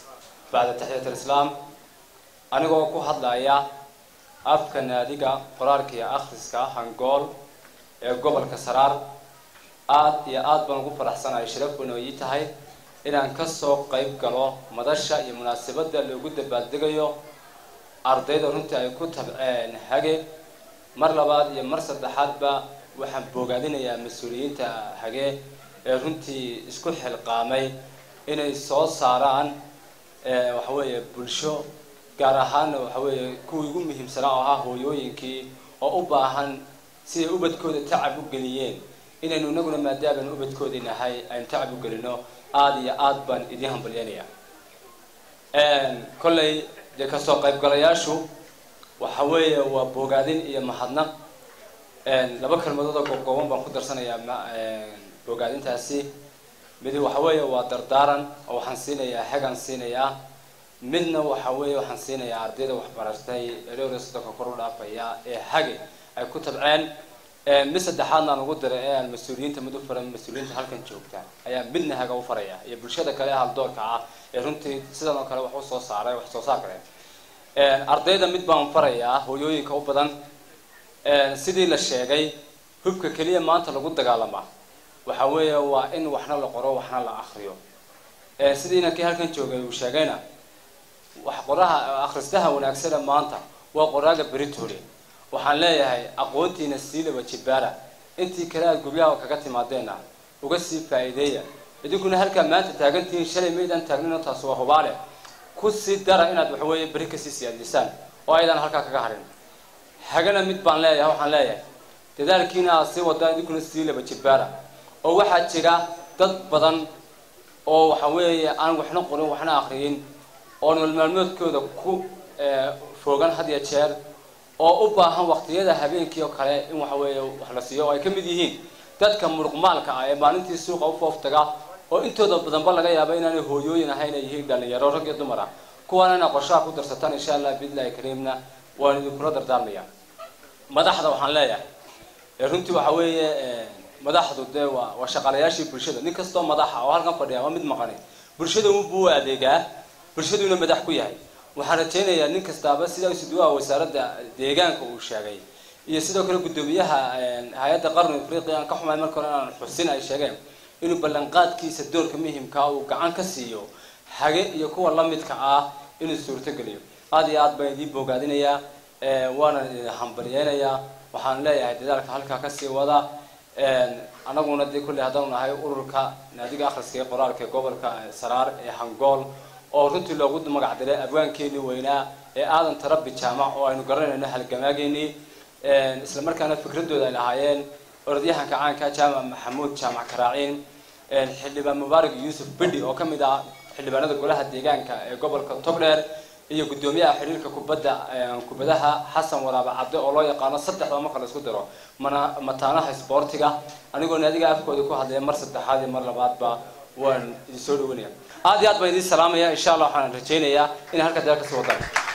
bacda taxiyat alislaam anigoo ku hadlaya afka naadiga qoraalka iyo akhriska hangool ee gobolka saraar aada iyo aada baan ugu faraxsanahay sharaf bayna ii tahay inaan kasoo qayb galo madasha iyo munaasabadda loogu dabaaldegayo ardayda runtii ay ku tabceen hage mar labaad iyo mar saddexaadba waxaan boogaadinayaa mas-uuliyiinta hage ee runtii isku xilqaamay inay soo saaraan waxa weeye bulsho gaar ahaanna waxa weeye kuwii ugu muhiimsanaa oo ahaa hooyooyinkii oo u baahan siday ubadkooda tacab u geliyeen inaynu inaguna maadaaban ubadkoodii nahay aynu tacab u gelino aada iyo aada baan idiin hambalyanaya kolley dee kasoo qaybgalayaashu waxa weeye waa boogaadin iyo mahadnaq laba kelmadood oo goobgooban baan ku darsanayaa boogaadintaasi mid waxa weeye waa dardaaran oo waxaan siinayaa hegaan siinayaa midna waxa weeye waxaan siinayaa ardayda waxbaratay ee dhowr iyo soddonka kor u dhaafaya ee hage ay ku tabceen mid saddexaadna aan ugu diray ee aan mas-uuliyiinta mid u faran mas-uuliyiinta halkan joogta ayaa midna haga u faraya iyo bulshada kale ee haldoorka ah ee runtii sidan oo kale wax usoo saaray wax soo saar kale ardayda mid baan farayaa hooyooyinka u badan sidii la sheegay hubka keliya maanta lagu dagaalamaa waxa weeye waa in waxna la qoro waxna la akriyo sidii inankii halkan joogay uu sheegayna wax qoraha akhristaha wanaagsana maanta waa qoraaga beritole waxaan leeyahay aqoontiina sii laba jibaara intii kale aad guryaha kaga timaadeenna uga sii faa'iideeya idinkuna halkaa maanta taagantihiin shalay maydaan taagnino taas waa hubaale ku sii dara inaad waxaweeye beri kasii siyaadisaan oo aydan halkaa kaga harin hagana mid baan leeyahay waxaan leeyahay dadaalkiina aad sii wadaan idinkuna sii laba jibaara oo waxaa jira dad badan oo waxa weeye aan waxna qorin waxna akriyin oo nolol maalmoodkooda ku foogan had iyo jeer oo u baahan waqtiyada habeenkii oo kale in waxa weeye wax la siiyo oo ay ka mid yihiin dadka muruqmaalka ah ee maalintii suuqa u fooftaga oo intooda badanba laga yaaba inaanay hooyooyin ahayn ay yihiin dhalinyaro rag iyo dumar ah kuwaana inaa qorshaha ku darsataan insha allah biidlahi kariimna waan idinkula dardaarmaya madaxda waxaan leeyahay runtii waxa weeye madaxdu dee waa waa shaqaalayaashii bulshada nin kastoo madaxa oo halkan fadhiya waa mid maqani bulshada unbuu u adeegaa bulshaduuna madax ku yahay waxaan rajaynayaa nin kastaaba sida isuduwaha wasaaradda deegaanka uu sheegay iyo sidoo kale guddoomiyaha hay-adda qarni afriqiya aan ka xumaay marka hore inaan xusin ay sheegeen inuu ballanqaadkiisa doorka muhimkaa uu gacan ka siiyo hage iyo kuwa lamidka ah inuu suurtogeliyo aada iyo aad baan idiin boogaadinayaa waana idin hambalyeynayaa waxaan leeyahay dadaalka halkaa kasii wada anaguna dee kulley haddaanu nahay ururka naadiga akhriska ee qoraalka ee gobolka saraar ee hangool oo runtii loogu magac diray abwaankeenii weynaa ee aadan tarabi jaamac oo aynu garanayno halgamaageennii isla markaana fikradooda ay lahaayeen orodyahanka caanka jaamac maxamuud jaamac karaaciin xildhibaan mubaarak yuusuf bidhi oo ka mid ah xildhibaanada golaha deegaanka ee gobolka togdheer iyo guddoomiyaha xiriirka kubadda kubadaha xasan waraaba cadde oo loo yaqaano saddexda marka la isku diro mana mataanaha isboortiga anigoo naadiga afkooda ku hadlaya mar saddexaad iyo mar labaadba waan idin soo dhawanaya aada iyo aad baan idiin salaamaya insha allah waxaan rajaynayaa inay halka deel kasii wadaan